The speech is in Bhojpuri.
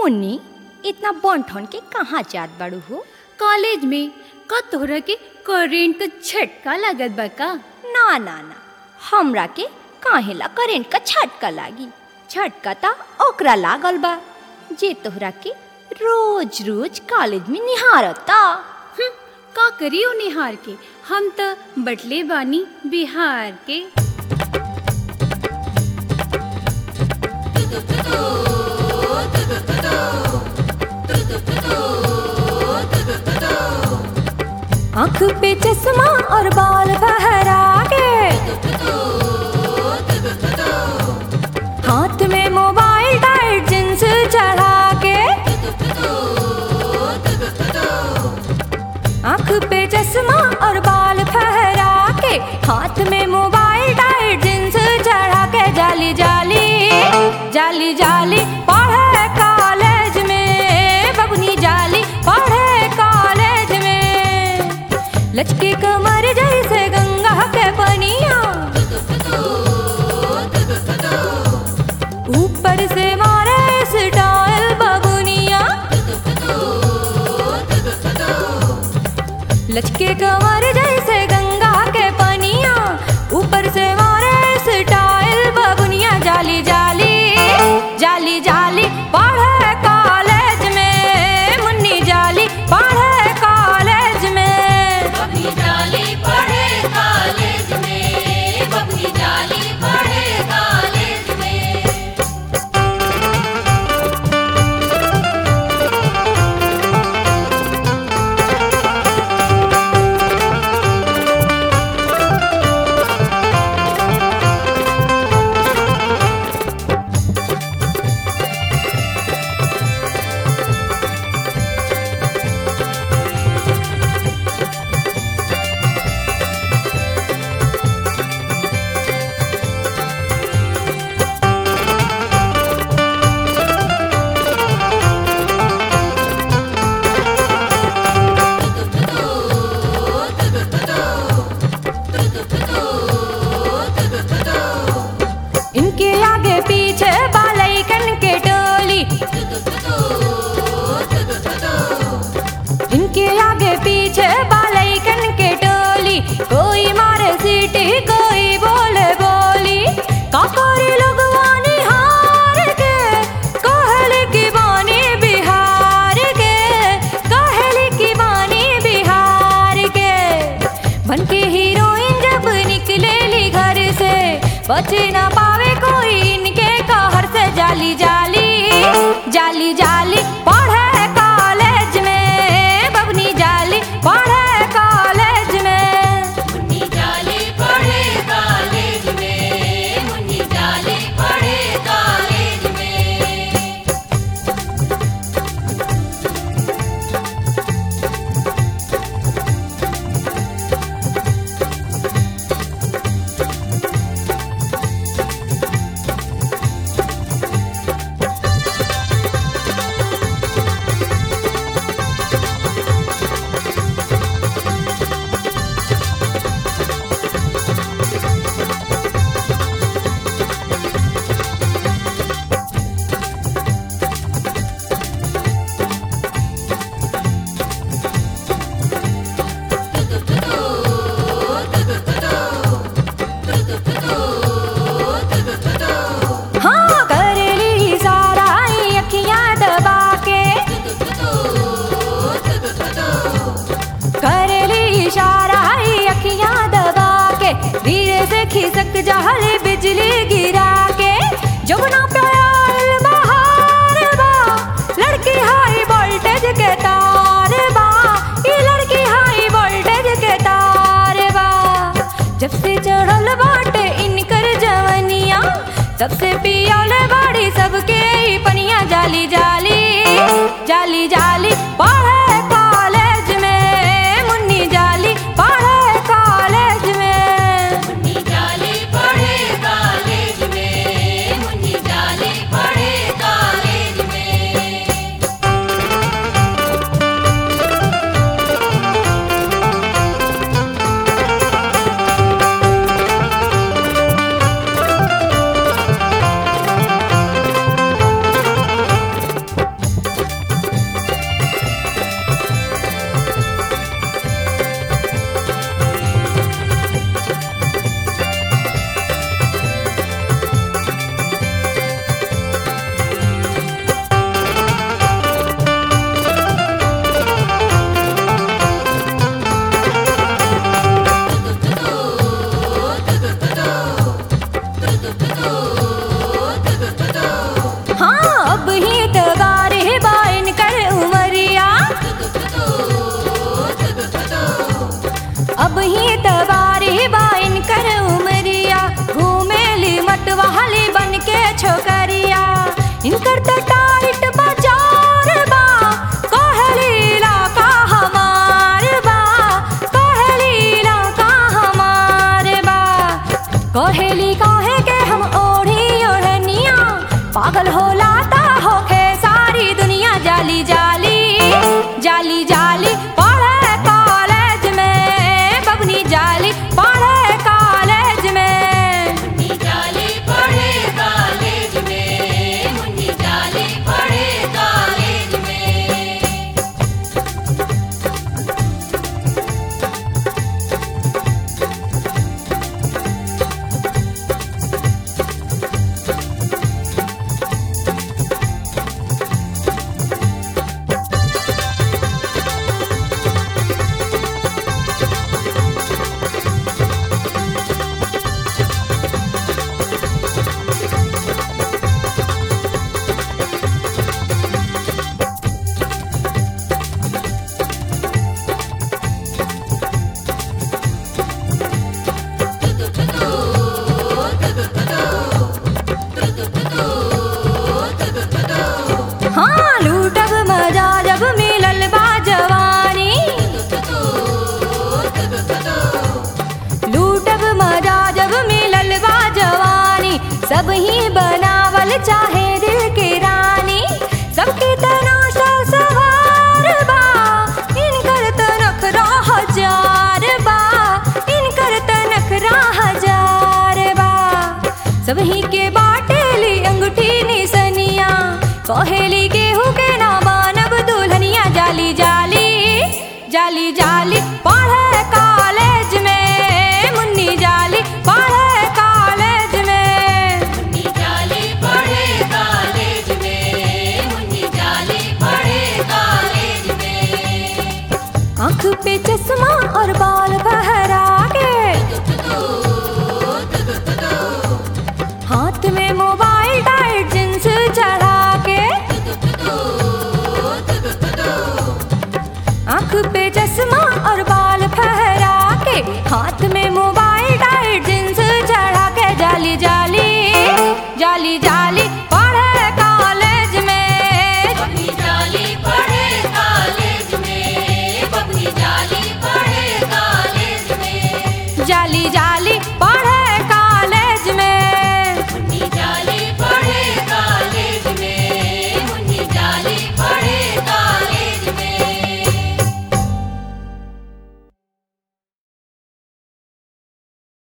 मुन्नी इतना बंठन के कहाँ जात बाड़ू हो कॉलेज में का तोहरा के करेंट का झटका लागत बा का ना ना ना हमरा के काहेला करेंट का झटका लागी झटका ता ओकरा लागल बा जे तोहरा के रोज रोज कॉलेज में निहारता हम्म, का करियो निहार के हम त बटले बानी बिहार के आँख पे चश्मा और बाल बहरा के हाथ में मोबाइल टाइट जींस चढ़ा के आँख पे चश्मा और बाल फहरा के हाथ में मोबाइल टाइट जींस चढ़ा के जाली जाली जाली जाली पढ़े कॉलेज में बबनी जाली पढ़े कॉलेज में लचके कमर जैसे गंगा के पनिया ऊपर से मारे स्टाइल बबुनिया लचके कमर जैसे गंगा के पनिया ऊपर से मारे स्टाइल बबुनिया जाली जाली जाली जाली पढ़े कॉलेज में मुन्नी जाली पढ़े कॉलेज में बबनी जाली पढ़े कॉलेज में बबनी जाली पढ़े कॉलेज में इनके आगे पीछे बालैकन के टोली इनके आगे पीछे बालैकन के टोली कोई मारे सीटी कोई बोले बोली काकोरी लोगवानी हार के कहली की बानी बिहार के कहली की बानी बिहार के बन के हीरोइन जब निकलेली घर से बच ना पावे कोई इनके कहर से जाली जाली जाली जाली पढ़े कॉलेज में बबनी जाली पढ़े कॉलेज में मुन्नी जाली पढ़े कॉलेज में मुन्नी जाली पढ़े कॉलेज में हाँ करेली सारा ई अखियां दबा के करेली इशारा ई अखियां दबा के धीरे से खिसक जहल बिजली गिरा के जमुना प्याल बहार बा लड़की हाई वोल्टेज के तार बा ये लड़की हाई वोल्टेज के तार बा जब से चढ़ल बाटे इनकर जवनिया सबसे पियाले बाड़ी सबके ई पनिया जाली जाली जाली जाली पढ़े कॉलेज में मुन्नी जाली पढ़े कॉलेज में मुन्नी जाली पढ़े कॉलेज में मुन्नी जाली पढ़े कॉलेज में हाँ ही तगार बाइन कर उमरिया अब ही तगार बाइन कर उमरिया घूमेली मतवाली बन के छोकरिया इनकर त टाइट बाजार बा कहलीला का हमार बा कहलीला का हमार बा कहेली काहे के हम ओढ़ी ओढ़निया पागल होला ता होखे सारी दुनिया जाली जाली जाली जाली पढ़े कॉलेज में बबनी जाली पढ़े कॉलेज में मुन्नी जाली पढ़े कॉलेज में मुन्नी जाली पढ़े कॉलेज में हाँ लूटब मजा जब मिलल बा जवानी लूटब मजा जब मिलल बा जवानी सब ही बनावल चाहे दिल के रानी सबके तनाशा सवार बा इनकर तनख हजार बा इनकर तनख हजार बा सबही के बाटेली अंगूठी निसनिया कहेली गेहूं के ना बानब दुल्हनिया जाली जाली जाली जाली पढ़े कॉलेज में मुन्नी जाली पढ़े कॉलेज में मुन्नी जाली पढ़े कॉलेज में मुन्नी जाली पढ़े कॉलेज में आँख पे चश्मा और बाल बह